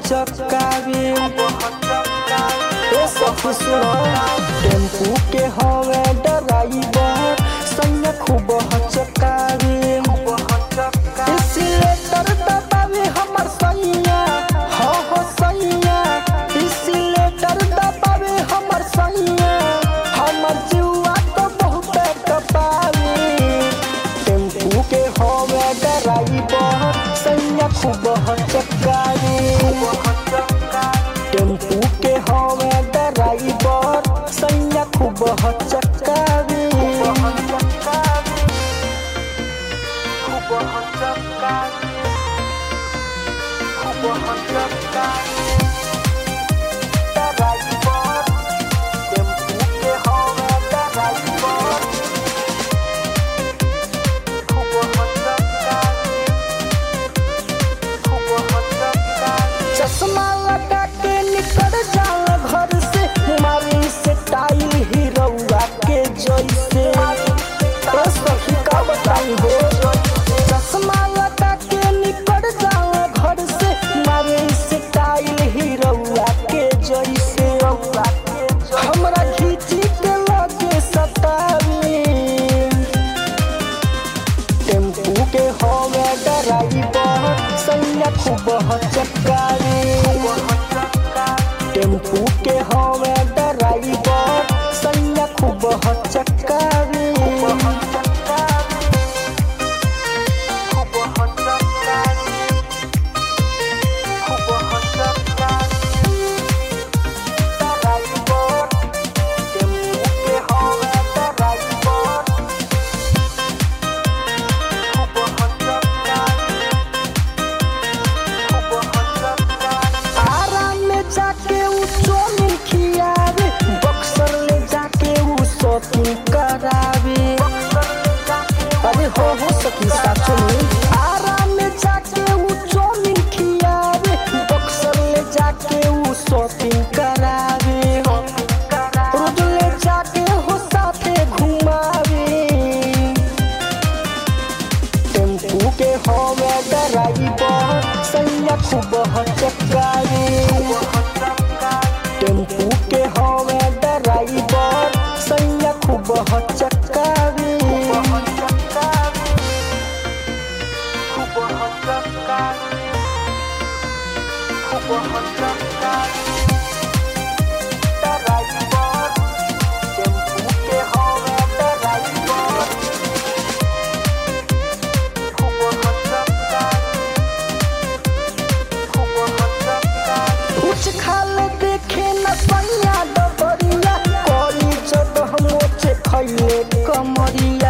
हचकावे ए सखी सुनो टेम्पू के हवे ड्राइवर सैया खूब हचकावे इसीलेटर दबावे हमर सैया हो हो सैया इसीलेटर दबावे हमर सैया हमर जुआ तो बहुत कपावे टेम्पू के हवे ड्राइवर सैया खूब हचकावे टेम्पू के हवे ड्राइवर सैया खूब हचकावे टेम्पू के हवे ड्राइवर चश्मा लगा के निकल जाला घर से मारी से टाइल हीरोआ के जैसे ओ सखी का बताई हो चश्मा लगा के निकल जाला घर से मारी से टाइल हीरोआ के जैसे हमरा खींची के लगे सतावी टेम्पू के हवे ड्राइवर सैया खूब हचकावे टेम्पू के हवे ड्राइवर सैया खूब हचकावे टेम्पू के हवे ड्राइवर आराम में जाके उ चोमिन खियावे बक्सर ले जाके उ शॉपिंग करावे अरे हो हो सकी साचो में आराम में जाके उ चोमिन खियावे बक्सर ले जाके उ शॉपिंग करावे रोज ले जाके हो साथे घुमावे टेम्पू के हवे ड्राइवर सैया खूब हचकावे टेम्पू के हवे ड्राइवर सैया खूब हचकावे टेम्पू के हवे ड्राइवर कुछ खाल देखे न सैया डबरिया करी जब हम मोचे खैले कमरिया